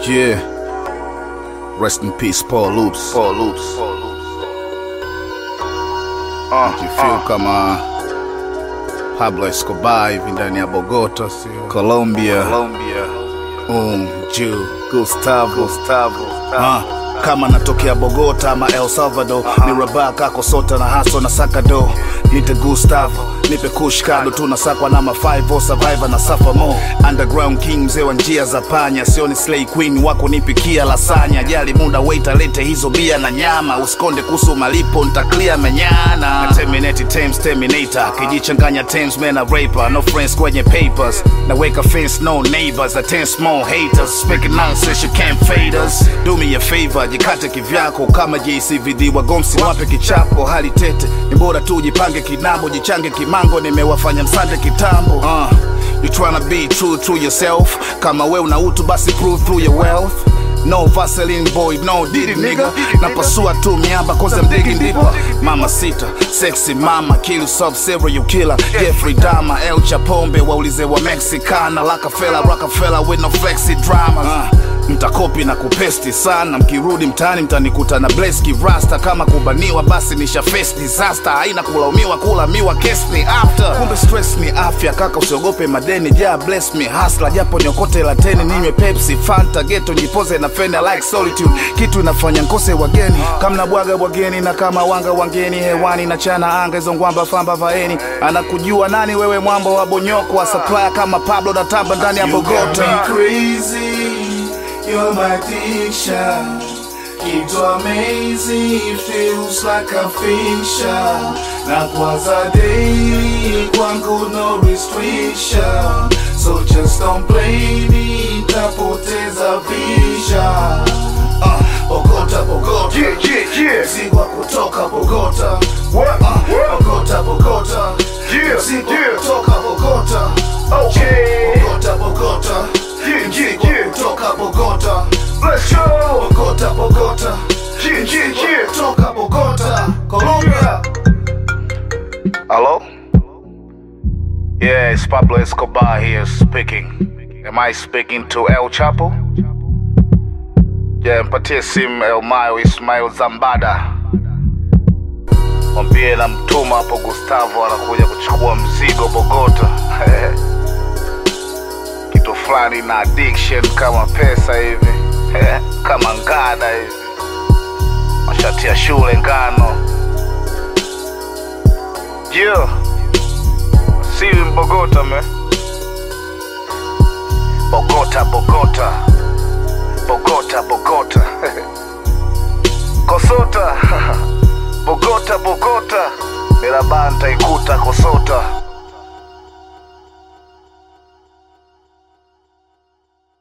Yeah. Rest in peace, Paul Loops. Paul Loops. Uh, Jifeel kama Pablo Escobar hivi ndani ya Bogota, sio? Colombia. Colombia. Um, Jew, Gustavo. Gustavo. Uh, kama natokea Bogota ama El Salvador ni Rabaka Kosota na Haso na Sakado nite Gustavo nipe kush kado tunasakwa na ma 5 survivor na suffer more underground king mzee wa njia za panya sioni slay queen wako nipikia lasanya jali muda wait alete hizo bia na nyama usikonde kuhusu malipo ntaklia menyana terminate Thames terminator kijichanganya Thames man a raper no friends kwenye papers naweka fence no neighbors a ten small haters speaking nonsense you can't fade us do me a favor jikate kivyako kama JCVD wagomsi wape kichapo hali tete ni bora tu jipange kinambo jichange kimango nimewafanya msande kitambo uh, you tryna be true to yourself kama we una utu basi prove through your wealth No Vaseline boy, no did it nigga Napasua tu miamba cause I'm digging deeper Mama sita, sexy mama Kill yourself, serial killer Jeffrey Dahmer, El Chapombe Waulize wa Mexicana Rockefeller, Rockefeller with no flexi dramas uh, mtakopi na kupesti sana mkirudi mtaani mtanikuta na bleski rasta kama kubaniwa basi nisha face disaster haina kulaumiwa kulamiwa case ni after kumbe stress ni afya kaka usiogope madeni ja bless me hasla japo niokote lateni ninywe pepsi fanta geto jipoze na fenda like solitude kitu inafanya nkose wageni kama bwaga bwageni na kama wanga wangeni hewani na chana anga hizo ngwamba famba vaeni anakujua nani wewe mwambo wa bonyoko wa supplier kama pablo na tamba ndani ya You got bogota me crazy, you're my addiction. Keep to amazing, it feels like a fiction. Na kwanza daily, kwangu no restriction. So just don't blame me, tapoteza vision. Uh, Bogota, Bogota. Yeah, yeah, yeah. Mzigo wa kutoka Bogota. What? Uh, What? Bogota, Bogota. Yeah, Mzigo yeah. kutoka Bogota. Okay. Bogota, Bogota. Yeah, Mzigo yeah, yeah. kutoka Bogota. Let's go. Bogota, Bogota. Yeah, yeah, yeah. Kutoka Bogota. Colombia. Hello? Yeah, it's Pablo Escobar here speaking. Am I speaking to El Chapo? Yeah, mpatie simu El Mayo Ismail Zambada. Mwambie na mtuma hapo Gustavo anakuja kuchukua mzigo Bogota. Kitu fulani na addiction kama pesa hivi. kama ngada hivi. Mashati ya shule ngano. Yeah. See you in Bogota, man. Bogota, Bogota. Bogota, Bogota. Kosota. Bogota, Bogota. Mirabanta ikuta Kosota.